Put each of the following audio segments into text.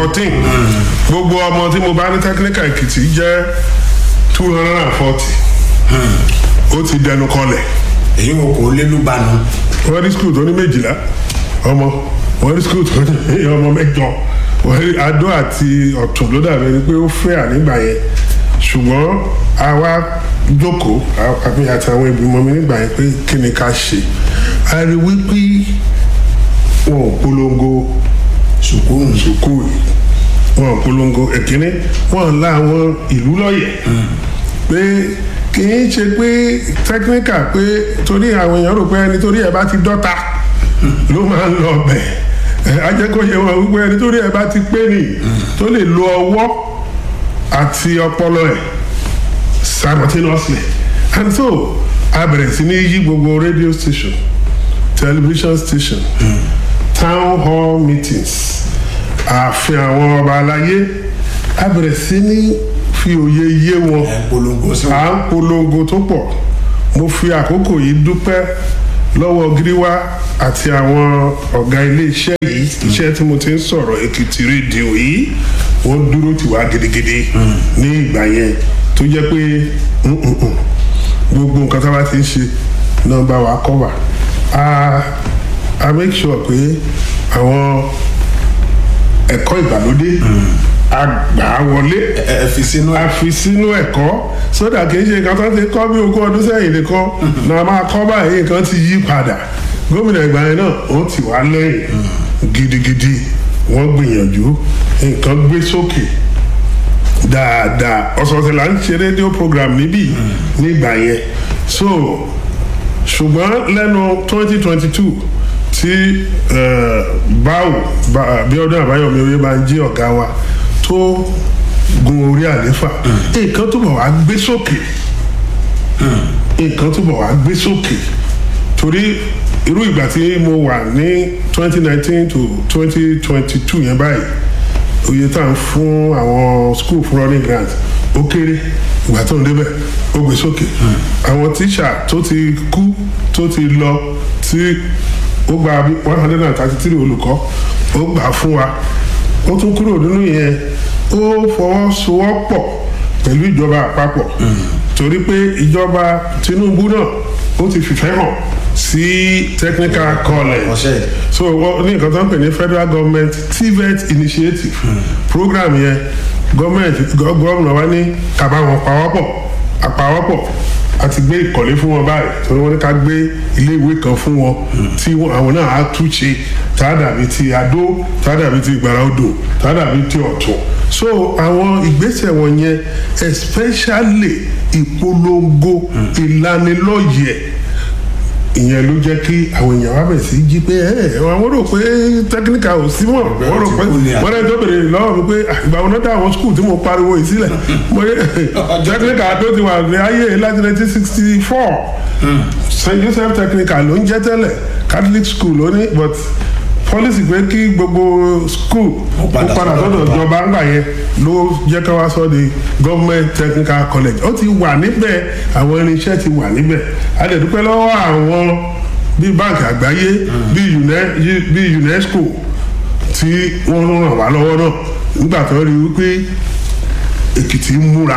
fourteen gbogbo ọmọ tí mo bá ní technical èkìtì jẹ́ two hundred and forty ó ti dẹnu kọlẹ̀ èyí wọn kò lé lúbanu wọ́n rí skul tó ní méjìlá ọmọ wọ́n rí skul tó ní ọmọ mẹ́jọ wọ́n rí adó àti ọ̀tún ló dàbí ẹni pé ó fẹ́ ànígbà yẹn ṣùgbọ́n àwa jókòó àbí àti àwọn ìgbìmọ̀ mi nígbà yẹn pé kí ni ká ṣe a rí wípé wọn ò polongo sùkúrù sùkúù yìí wọn ò polongo ẹ̀kíní wọn la àwọn ìlú lọ́yẹ̀ pé kì í ṣe pé technical pé torí àwọn èèyàn rò pé ẹni torí ẹ bá ti dọ́ta ló máa ń lọ bẹ̀ ẹ ajẹ́kọ̀ọ́yẹ wọn wípé ẹni torí ẹ bá ti pé nì tó lè lo ọwọ́ àti ọpọlọ ẹ̀ simultaneously and so a bẹ̀rẹ̀ sí ní yí gbogbo radio station television station town hall meetings ààfin àwọn ọba aláyé a bẹ̀rẹ̀ sí ní fi òye yé wọn ẹ̀ ń polongo sí à wọn ń polongo tó pọ̀ mo fi àkókò yìí dúpẹ́ lọ́wọ́ gíríwá àti àwọn ọ̀gá iléeṣẹ́ yìí iṣẹ́ tí mo ti ń sọ̀rọ̀ èkìtì rédíò yìí wọ́n dúró tì wá gidigidi ní ìgbà yẹn tó jẹ́ pé mm, mm, mm, gbogbo nǹkan tá a bá ti ń ṣe náà bá wa kọ́ wa a a make sure pé àwọn ẹ̀kọ́ ìgbàlódé a gbà á wọlé ẹ ẹ fi sínú ẹ a fi sínú ẹ̀kọ́ sódà kì í ṣe nǹkan tó ti kọ́ bí ogún ọdún sẹ́yìn nìkan náà máa kọ́ báyìí nǹkan ti yí padà gómìnà ìgbà yẹn náà ó ti wá lẹ́yìn gidigidi wọ́n gbìyànjú nǹkan gbé sókè dáadáa ọ̀sọ̀ọ̀sẹ̀ là ń ṣe rédíò program níbí nígbà yẹn so ṣùgbọ́n lẹ́nu twenty twenty two tí eh, báwo Bá- Bíọ́dún Àbáyọ̀mí oyè máa ń jí ọ̀gá wa tó gun orí àléfà nǹkan túbọ̀ wá gbé sókè nǹkan túbọ̀ wá gbé sókè torí irú ìgbà tí mo wà ní twenty nineteen to twenty twenty two yẹn báyìí oye tá à ń fún àwọn school fún running grant ó kéré ìgbà tó ń débẹ̀ ó gbé sókè àwọn tíṣà tó ti kú tó ti lọ tí ó gba bí one hundred and thirty three olùkọ́ ó gbà fún wa ó tún kúrò nínú yẹn ó fọwọ́sowọ́pọ̀ pẹ̀lú ìjọba àpapọ̀ torí pé ìjọba Tinubu náà ó ti fìfẹ́ hàn sí technical college ọ̀sẹ̀ so wọ́n ní nǹkan tó ń pè ní federal government tvet initiative program yẹn gọ́ọ̀mẹ̀ntì gọ́ọ̀mù wa ní kàbá wọn pawọ́pọ̀ àpawọ́pọ̀ àti gbé ìkọ̀lé fún wọn báyìí torí wọ́n ní ká gbé ilé ìwé kan fún wọn tí wọ́n- àwọn náà á túnṣe tá a dàbí ti adó tá a dàbí ti ìgbàrá odò tá a dàbí ti ọ̀tún so àwọn ìgbésẹ̀ wọn yẹn especially ìpolongo ìlanilọ́yẹ̀ ìyẹn ló jẹ́ kí àwọn èèyàn wá bẹ̀rẹ̀ sí jí pé ẹ àwọn rò pé tẹkíníkà ò sí mọ̀ wọ́n rò pé ti kú ni àbí? wọ́n rẹ̀ tó bèrè lọ́wọ́ mi pé "Ah, ìgbà wọn náà dá àwọn skul tí mo pariwo yìí sílẹ̀ mo ní tẹkíníkà tó ti wà ní ayé láti nineteen sixty four st joseph technical ló ń jẹ́ tẹ́lẹ̀ catholic school ló ní but policy pé kí gbogbo school Ó ó padà padà sọ́dọ̀ sọ́dọ̀ ìjọba. ìjọba ńgbà yẹn ló jẹ́ ká wá sọ di government technical college ó ti wà níbẹ̀ àwọn irinṣẹ́ ti wà níbẹ̀ a lè dúpẹ́ lọ́wọ́ àwọn bíi báńkì àgbáyé bíi UNE- yí- bíi UNESCO tí wọ́n ràn wá lọ́wọ́ náà nígbà tó rí wípé Èkìtì ń múra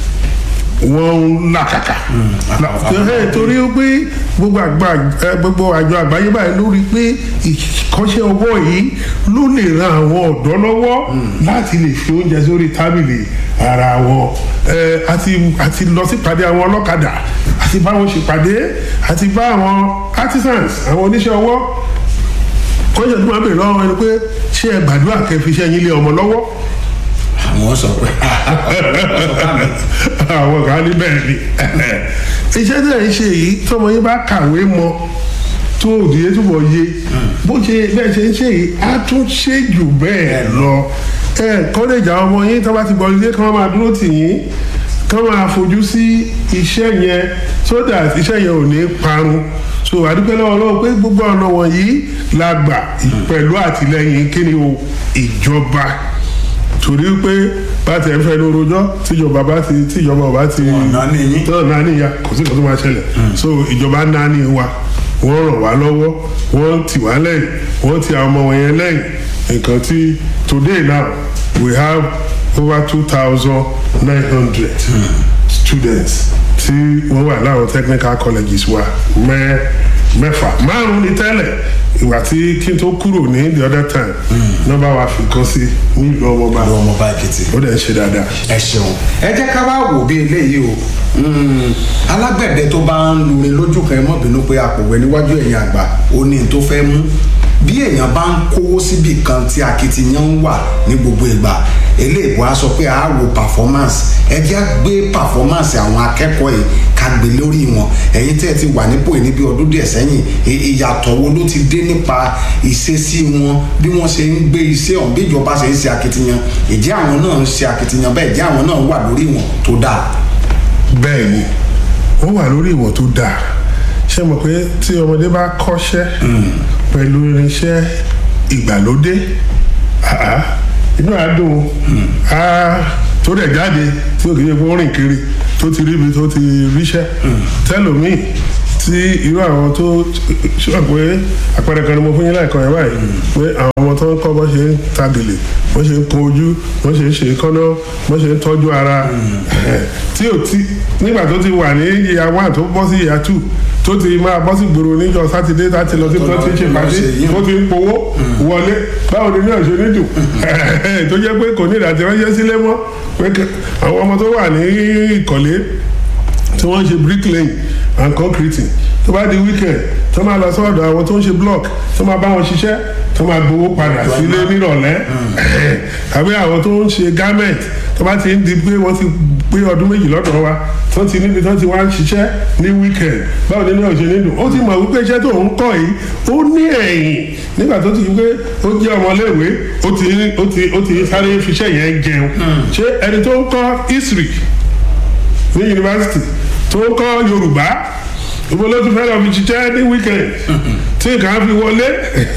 wọ́n ń làkàkà Ẹ, torí pé gbogbo àgbà ẹ, gbogbo àjọ àgbáyé báyìí ló rí i pé ìkọ́ṣẹ́ ọwọ́ yìí ló lè ran àwọn ọ̀dọ́ lọ́wọ́ láti lè fi oúnjẹ sórí tábìlì ara wọn Ẹ, àti àti lọ sípàdé àwọn ọlọ́kadà àti bá wọn ṣèpàdé àti bá àwọn artisans àwọn oníṣẹ́ ọwọ́ kọ́ṣẹ́ tó máa bèrè lọ́wọ́ ẹni pé ṣé ẹ gbàdúrà kẹ́ fi iṣẹ́ yín lé ọmọ lọ́wọ́ àwọn sọ pé àwọn kan ní bẹ́ẹ̀ ni iṣẹ́ tẹ̀ ń ṣe yìí tọmọ yín bá kàwé mọ tó òdìyẹ túbọ̀ yé bó ṣe bẹ́ẹ̀ ṣe ń ṣe yìí á tún ṣe jù bẹ́ẹ̀ lọ ẹ kọ́lẹ́jà ọmọ yín tó bá ti bọ̀ ilé kí wọ́n máa dúró tì yín kí wọ́n máa fojú sí iṣẹ́ yẹn so that iṣẹ́ yẹn ò ní parun so àdúpẹ́ lọ́wọ́ lọ́wọ́ pé gbogbo ọ̀nà wọ̀nyí la gbà pẹ̀lú àtìlẹ́yìn kíni o ìjọba torí pé bàtẹ ń fẹnu rojọ́ tíjọba bá ti tíjọba ò bá ti ọ̀nà ní yín tọ́ náà níyà kò sí nǹkan tó máa ṣẹlẹ̀ so ìjọba náà ní wa wọ́n ràn wá lọ́wọ́ wọ́n tì wá lẹ́yìn wọ́n ti àwọn ọmọ wọn yẹn lẹ́yìn nǹkan tí today now we have over two thousand nine hundred students tí wọ́n wà láwọn technical colleges wa mẹ́ mẹ́fà márùn-ún ní tẹ́lẹ̀ ìgbà tí kí n tó kúrò ní the other time nọ́mbà wa fi kàn sí nílùú ọmọọba lọ́wọ́ ọmọ bá èkìtì. ó dẹ̀ ń ṣe dáadáa. ẹ ṣeun ẹ jẹ́ ká wá wò bí eléyìí o Mm, alágbẹ̀dẹ tó bá ń lurin lójú kan ẹ mọ́ bínú pé apòwẹ́ níwájú ẹ̀yìn àgbà ó ní n tó fẹ́ mú bí èèyàn bá ń kówó síbì kan tí akitiyan ń wà ní gbogbo ìgbà eléèbó á sọ pé a wo performance ẹ jẹ́ á gbé performance àwọn akẹ́kọ̀ọ́ yìí ká gbé lórí wọn ẹ̀yin tẹ́ ẹ ti wà nípò yìí níbi ọdún díẹ̀ sẹ́yìn ì- ìyàtọ̀ wo ló ti dé nípa ìṣesí wọn bí wọ́n ṣe ń gbé iṣẹ́ ọ̀hún bí ìjọba ṣe ń ṣe akitiyan ìjẹ́ àwọn náà ń ṣe akitiyan bẹ́ẹ̀ ìjẹ́ àwọn náà wà lórí wọn tó dáa. bẹ́ẹ̀ ni wọ́n wà lórí ìwọ̀n tó dáa ṣé mọ̀ pé tí ọmọdé bá kọ́ṣẹ́ pẹ̀lú irinṣẹ́ ìgbàlódé àá, inú àádùn á tó dẹ̀ jáde tí ó kì í ṣe pé ó rìn kiri tó ti ríbi tó ti ríṣẹ́ tẹ́lòmíì tí irú àwọn tó ṣọ́ pé àpẹẹrẹ kan ni mo fún yín láìkan yẹn báyìí pé àwọn ọmọ tó ń kọ́ bọ́ ṣe ń ta gèlè bọ́ ṣe ń kun ojú bọ́ ṣe ń ṣe kọ́nà bọ́ ṣe ń tọ́jú ara tí ò tí nígbà tó ti wà ní ìyá one tó bọ́ sí ìyá two tó ti máa bọ́ sí gbòòrò níjọ sátidé láti lọ sí tó ti ṣe pàdé tó ti ń powó wọlé báwo ni náà ṣe ní dùn tó jẹ́ pé kò ní ìdàtí ránṣẹ́ sílé mọ́ pé kẹ- àwọn ọmọ tó wà ní ìkọ̀lé tí wọ́n ń ṣe bricklaying and concreting tó bá di weekend tó máa lọ sọ́dọ̀ àwọn tó ń ṣe block tó máa bá wọn ṣiṣẹ́ tó máa gbowó padà sílé nírọ̀lẹ́ tàbí àwọn tó ń ṣe garment tó bá ti ń di pé wọ́n ti pé ọdún méjì lọ́dọ̀ wa tó ti níbi tó ti wá ń ṣiṣẹ́ ní weekend báwo ni náà ṣe nílùú ó ti mọ̀ wípé iṣẹ́ tó ń kọ́ yìí ó ní ẹ̀yìn nígbà tó ti wípé ó jẹ́ ọmọléèwé ó ti ó ti ó ti sáré fiṣẹ́ yẹn jẹun ṣé ẹni tó ń kọ́ history ní yunifásitì tó ń kọ́ yorùbá ìbò ló tún fẹ́ lọ fi ṣiṣẹ́ ní weekend tí nǹkan á fi wọlé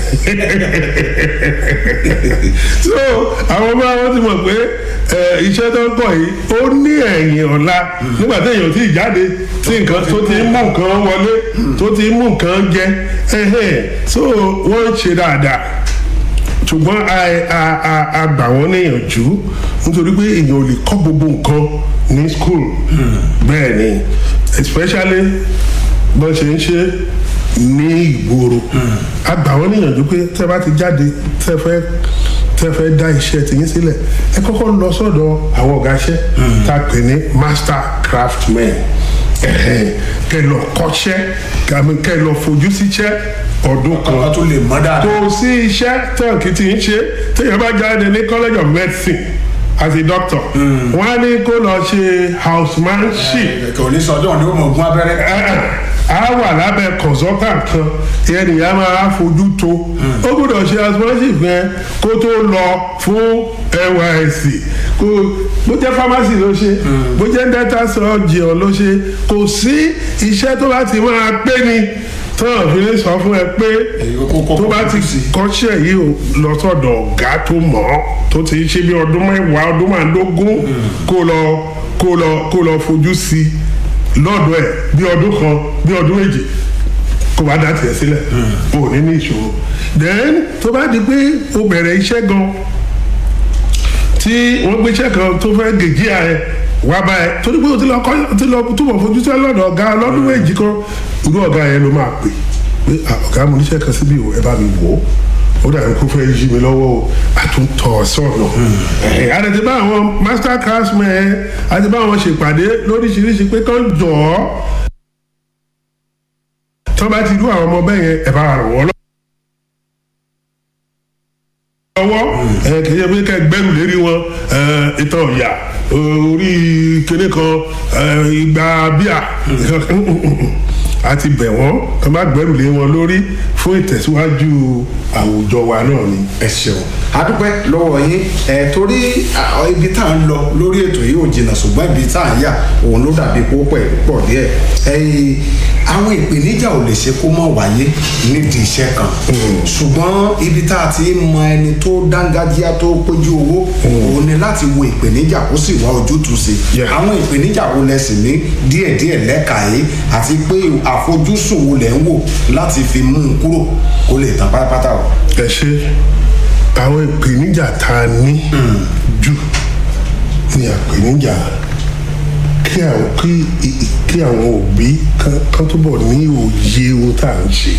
so àwọn ọmọ àwọn ti mọ̀ pé ẹ, iṣẹ́ tó ń kọ̀ yìí ó ní ẹ̀yìn ọ̀la nígbà tí èèyàn ti jáde tí nǹkan tó ti ń mú nǹkan wọlé tó ti ń mú nǹkan jẹ ẹhẹ́n. so wọ́n ń ṣe dáadáa ṣùgbọ́n a- a- a- a gbà wọ́n níyànjú nítorí pé èèyàn ò lè kọ́ gbogbo nǹkan ní school bẹ́ẹ̀ ni especially bọ́n ṣe ń ṣe ní ìgboro a gbà wọ́n níyànjú pé tẹ́ bá ti jáde tẹ́ fẹ́ tẹ́ fẹ́ dá iṣẹ́ tìyín sílẹ̀ ẹ kọ́kọ́ lọ sọ́dọ̀ àwọn ọ̀gá iṣẹ́ tá a pè ní master craftsmen ẹ̀hẹ́n, kẹ́ lọ kọ́ṣẹ́ kàmí kẹ́ lọ fojú síṣẹ́ ọdún kan ọkọ tó lè mọ dáadáa. kò sí iṣẹ́ tọ́ǹkì tí ń ṣe téèyàn bá jáde ní college of medicine as a doctor wọ́n á ní kó lọ ṣe housemanship kò ní sọjọ́ ni ó mọ̀ ogún abẹ́rẹ́. a wà lábẹ́ consultant kan ìyẹn nìyẹn máa fojú tó ó gbọ́dọ̀ ṣe housemanship yẹn kó tó lọ fún nysc kó bó jẹ́ pharmacy ló ṣe bó jẹ́ dental surgeon ló ṣe kò sí iṣẹ́ tó bá ti máa pé ni tán fi ní sọ fún ẹ pé tó bá ti kọ́ṣẹ́ yìí o lọ sọ́dọ̀ ọ̀gá tó mọ̀ ọ́ tó ti ṣe bí ọdún mẹ́wàá ọdún márùndógún kó lọ kó lọ kó lọ fojú sí i lọ́dọ̀ ẹ̀ bí ọdún kan bí ọdún méjì kó bá dá tiẹ̀ sílẹ̀ o ò ní ní ìṣòro then tó bá di pé o bẹ̀rẹ̀ iṣẹ́ gan tí wọ́n gbé iṣẹ́ kan tó fẹ́ gèjì ẹ̀ wá bá ẹ torí pé o ti lọ kọ́ ti lọ túbọ̀ fojú sí lọ́dọ̀ ọ̀gá lọ́dún méjì kan irú ọ̀gá yẹn ló máa pè pé "Ah, ọ̀gá mo níṣẹ́ kan síbí o ẹ bá mi wò ó ó dàbí kó fẹ́ yí mi lọ́wọ́ o àtúntọ̀ sọ̀nà ẹ̀ àti ti bá àwọn master craftsmen àti bá àwọn ṣèpàdé lóríṣiríṣi pé kán jọ̀ ọ́ tó bá ti rú àwọn ọmọ bẹ́ẹ̀ yẹn ẹ̀ bá ràn wọ́n lọ́wọ́ ẹ̀ kì í ṣe pé kẹ́ gbẹ́rù lérí wọn ẹ̀, ìtàn ọ̀yà orí kinní kan ẹ̀, ìgbà bíà àti bẹ̀ wọ́n tó bá gbẹ́rù lé wọn lórí fún ìtẹ̀síwájú àwùjọ wa náà ni. ẹ ṣeun adúpẹ́ lọ́wọ́ yín ẹ torí à, ibi tá à ń lọ lórí ètò yìí ò jìnnà ṣùgbọ́n ibi tá à ń yà òun ló dàbí kó pẹ̀ pọ̀ díẹ̀ ẹ̀yìn àwọn ìpèníjà ò lè ṣe kó mọ̀ wáyé nídìí iṣẹ́ kan ṣùgbọ́n ibi tá a ti ń mọ ẹni tó dángájíá tó péjú owó òun ni láti wo ìpèníjà kó sì wá ojútùú sí Yeah. àwọn ìpèníjà wo lẹ sì ní díẹ̀díẹ̀ lẹ́ka yìí àti pé àfojúsùn wo lẹ ń wò láti fi mú un kúrò kó lè tán pátápátá o. ẹ ṣe àwọn ìpèníjà tá a ní jù ní àpèníjà kí àwọn kí i- kí àwọn òbí kan kan túbọ̀ ní òye ohun tá à ń ṣe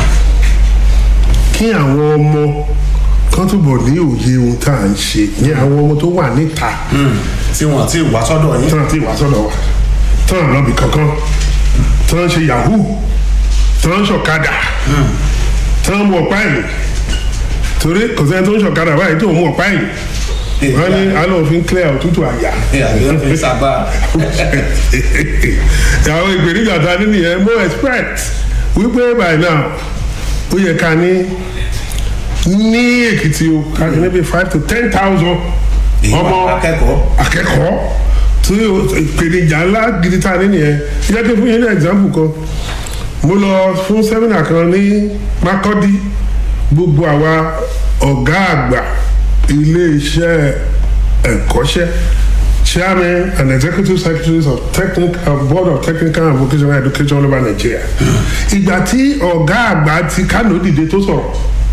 kí àwọn ọmọ kan túbọ̀ ní òye ohun tá à ń ṣe ní àwọn ọmọ tó wà níta tí wọn ti wá sọ́dọ̀ yín. tán àti ìwà sọ̀dọ̀ wa tán lọ́bì kankan tán ṣe yahoo tán ṣọ̀kadà tán mú ọ̀pá ẹ̀yìn torí kò sẹ́ni tó ń ṣọ̀kadà báyìí tó ń mú ọ̀pá ẹ̀yìn wọ́n ní alóòfin clear òtútù àyà àbí fi sábà. àwọn ìpèníjà ta ní nìyẹn mo expect wípé by now ó yẹ ká ní ní èkìtì o ká ní níbi five to ten thousand ọmọ akẹ́kọ̀ọ́. akẹ́kọ̀ọ́ tí o- ìpèníjà ńlá gidi ta ní nìyẹn jẹ́ kí n fún yín ní example kan mo lọ fún sẹ́mínà kan ní Makurdi gbogbo àwa ọ̀gá àgbà ilé-iṣẹ́ ẹ̀kọ́ṣẹ́ chairman and executive secretaries of technical board of technical and vocational education all over Nigeria ìgbà tí ọ̀gá àgbà ti Kano dìde tó sọ̀rọ̀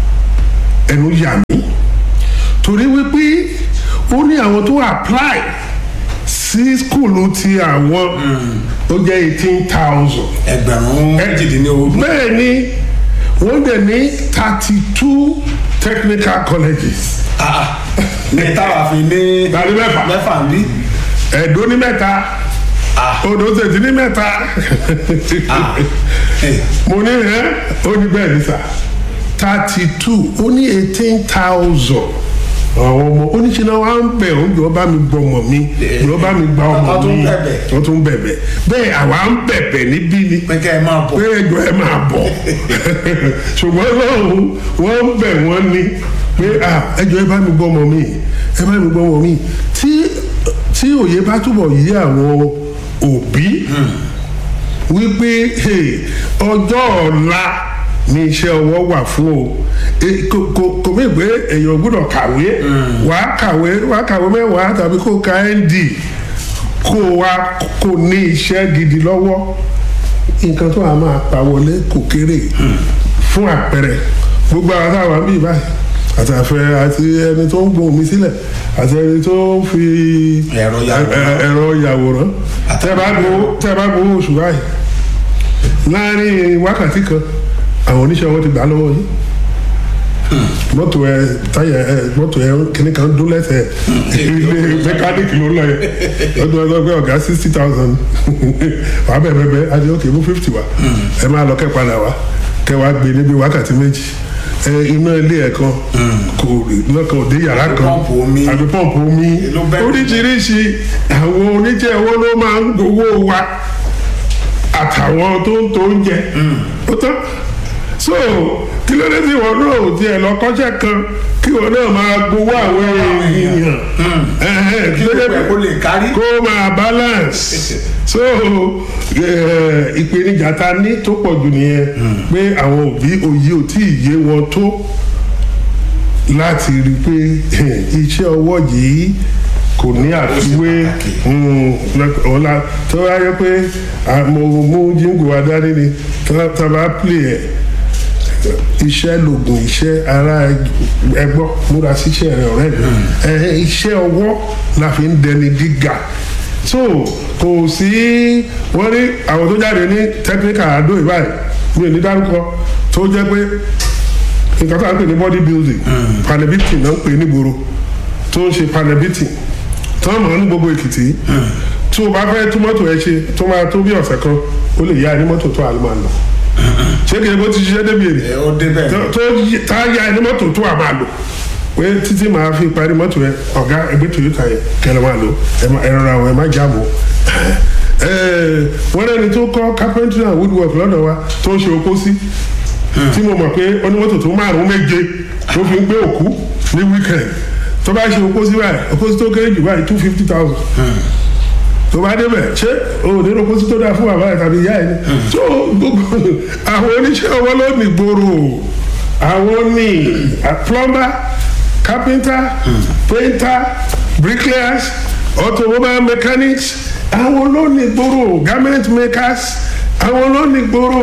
ẹnu yà mí torí wípé ó ní àwọn tó apply sí skulu ti àwọn ó jẹ́ eighteen thousand ẹgbẹ̀rún méjìdínlógún. bẹ́ẹ̀ ni wọ́n dẹ̀ ní thirty two technical colleges Ah, ah. ní táwa fi ní. Tàbí mẹ́fà. mẹ́fà ń bí. ẹ̀dó ní mẹ́ta Ah. odò tètè ní mẹ́ta Ah. Eh, mo ní ẹ́ ó ní bẹ́ẹ̀ ní sà thirty two ó ní eighteen thousand àwọn ọmọ oníṣẹ́ náà wá ń bẹ̀ ó ń jọ bá mi gbọ́ ọmọ mi jọ bá mi gba ọmọ Wọ́n tún mi bẹ̀bẹ̀. wọ́n tún bẹ̀bẹ̀ bẹ́ẹ̀ àwa ń bẹ̀bẹ̀ níbí ni pé kẹ́ ẹ máa bọ̀. pé ẹjọ́ ẹ máa bọ̀ ṣùgbọ́n lọ́hùn wọ́n ń bẹ̀ wọ́n ní pé ah, ẹjọ́ ẹ bá mi gbọ́ ọmọ mi ẹ bá mi gbọ́ ọmọ mi tí tí òye bá túbọ̀ yí àwọn òbí wípé hey, ọjọ́ ọ̀la ni iṣẹ́ ọwọ́ wà fún o E, kò kò- kò mí pé èèyàn gbọ́dọ̀ kàwé wàá kàwé wàá kàwé mẹ́wàá tàbí kó ka nd kó wa kó ní iṣẹ́ gidi lọ́wọ́ nǹkan tó wà máa pa wọlé kò kéré fún àpẹẹrẹ gbogbo àwọn táwọn àmì báyìí àtàfẹ àti ẹni tó ń gbóhùn mi sílẹ̀ àti ẹni tó ń fi Ẹ̀rọ yàwòrán. ẹ- ẹ- ẹ̀rọ yàwòrán tẹ́ bá gbowó tẹ́ bá gbowó oṣù báyìí láàrin wákàtí kan àwọn oníṣẹ́ wọn ti gbà lọ́wọ́ yìí mọ́tò ẹ táyà ẹ mọ́tò ẹ kìnnì kan dún lẹ́sẹ̀ ilé mẹkáníìkì ló lọ yẹ ọdún ọdún ọgbẹ́ ọ̀gá sixty thousand wà á bẹ̀ bẹ̀ bẹ̀ adé òkè mú fifty wa ẹ máa lọ kẹ́ padà wá kẹ́ wá gbé níbi wákàtí méjì ẹ iná ilé ẹ̀ kan kò lọ́kàn òde yàrá kan pọ́ǹpù omi. àbí pọ́ǹpù omi Ló bẹ́ẹ̀. oríṣiríṣi àwọn oníjẹ́ owó ló máa ń gbowó wa àtàwọn tó ń tó ń jẹ ó tán so kí ló dé tí wọn náà ò tiẹ̀ lọ kọ́ṣẹ́ kan kí wọn náà máa gbowó àwọn èèyàn Ẹ̀hẹ́n, kí ló dé gbogbo ẹ̀ kó lè kárí. kó máa balance so eh, ìpèníjà ta ní tó pọ̀ jù nìyẹn pé àwọn òbí òye ò tí ì yé wọn tó láti rí i pé eh, iṣẹ́ ọwọ́ yìí kò ní àfiwé pàtàkì. mm, lọ́k- ọ̀la tó wá yẹ pé ah, mo mú jíǹgù wa dání ni tá- tá a bá play ẹ̀ iṣẹ́ lògùn iṣẹ́ ara ẹgbọ́ múra síṣẹ́ rẹ ọ̀rẹ́ mi ẹ iṣẹ́ ọwọ́ la fi ń dẹni gíga so kò sí wọ́n ní àwọn tó jáde ní technical àdó ìbáyìí mi ò ní dárúkọ tó jẹ́ pé nǹkan tó à ń pè ní body building panebiti náà ń pè nígboro tó ń ṣe panebiti tó ń mọ̀ ní gbogbo èkìtì tó o bá fẹ́ tú mọ́tò ẹ ṣe tó máa tó bí ọ̀sẹ̀ kan ó lè yá ẹni mọ́tò tó àlùmọ́ àlọ́ ṣé kìí bó ti ṣiṣẹ́ débi èrè ẹ ó débẹ̀. tó tó yí- tá a ya ẹni mọ́tò tó a máa lò pé títí màá fi parí mọ́tò yẹn ọ̀gá ẹgbẹ́ toyota yẹn kẹlẹ́ máa lò ẹ má- ẹ rọra ẹ má jáàmù wọ́n lẹ́ni tó kọ́ carpentry and woodwork lọ́dọ̀ wa tó ń ṣe opó sí tí mo mọ̀ pé onímọ́tò tó márùn-ún méje tó fi ń gbé òkú ní weekend tó bá ṣe opó sí báyìí opó sí tó kéré jù báyìí two fifty thousand tó bá débẹ̀ ṣé o ò ní opó sí tó dáa fún bàbá ẹ̀ tàbí ìyá ẹ̀ ni tó gbogbo àwọn oníṣẹ́ ọwọ́ ló ní gbòòrò àwọn ní a plumber carpenter painter bricklayers automobile mechanics àwọn ló ní gbòòrò garment makers àwọn ló ní gbòòrò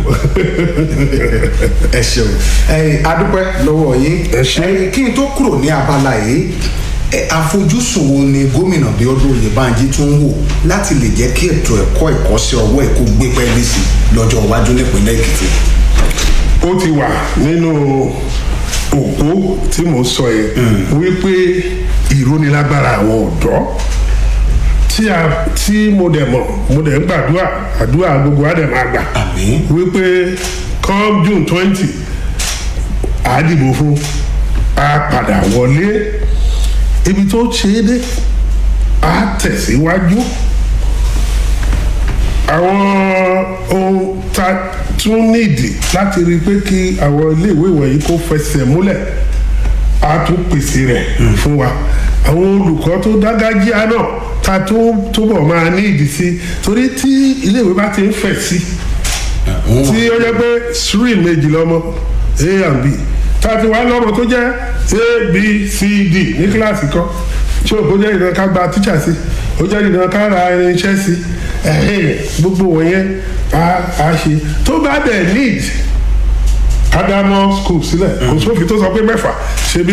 ẹ ṣeun ẹ adúpẹ́ lọ́wọ́ yín Ẹ ṣé. ẹ, kí n tó kúrò ní abala yìí ẹ, àfojúsùn wo ni gómìnà Bíọ́dún Oyèbánjí tún ń wò láti lè jẹ́ kí ètò ẹ̀kọ́ ìkọ́sẹ́ ọwọ́ ẹ̀ kó gbé pẹ́ẹ́lí sí lọ́jọ́ iwájú nípínlẹ̀ Èkìtì. ó ti wà nínú òpó tí mo sọ yẹn wípé ìrónilágbára àwọn ọ̀dọ́ tí a tí mo dẹ̀ mọ̀ mo dẹ̀ ń gbàdúrà àdúrà gbogbo á dẹ̀ máa gbà Àmín. wípé come June twenty àdìbò fún a padà wọlé ibi tó ṣe é dé a tẹ̀síwájú àwọn ohun tá a tún nídìí láti rí i pé kí àwọn iléèwé wọ̀nyí kó fẹsẹ̀ múlẹ̀ a tún pèsè rẹ̀ fún wa àwọn olùkọ́ tó dágájíá náà ta tó túbọ̀ máa ní ìdí sí torí tí iléèwé bá ti ń fẹ̀ sí tí ó jẹ́ pé stream méjì lọ́mọ a and b tá a ti wá lọ́mọ tó jẹ́ a b c d ní kíláàsì kan ṣé òkú jẹ́ ìdán ká gba tíṣà sí ó jẹ́ ìdán ká ra irinṣẹ́ sí ẹ̀hìn gbogbo wọ̀nyẹn á á ṣe tó bá dẹ̀ need kádámọ́ school sílẹ̀ kò sófin tó sọ pé mẹ́fà ṣe bí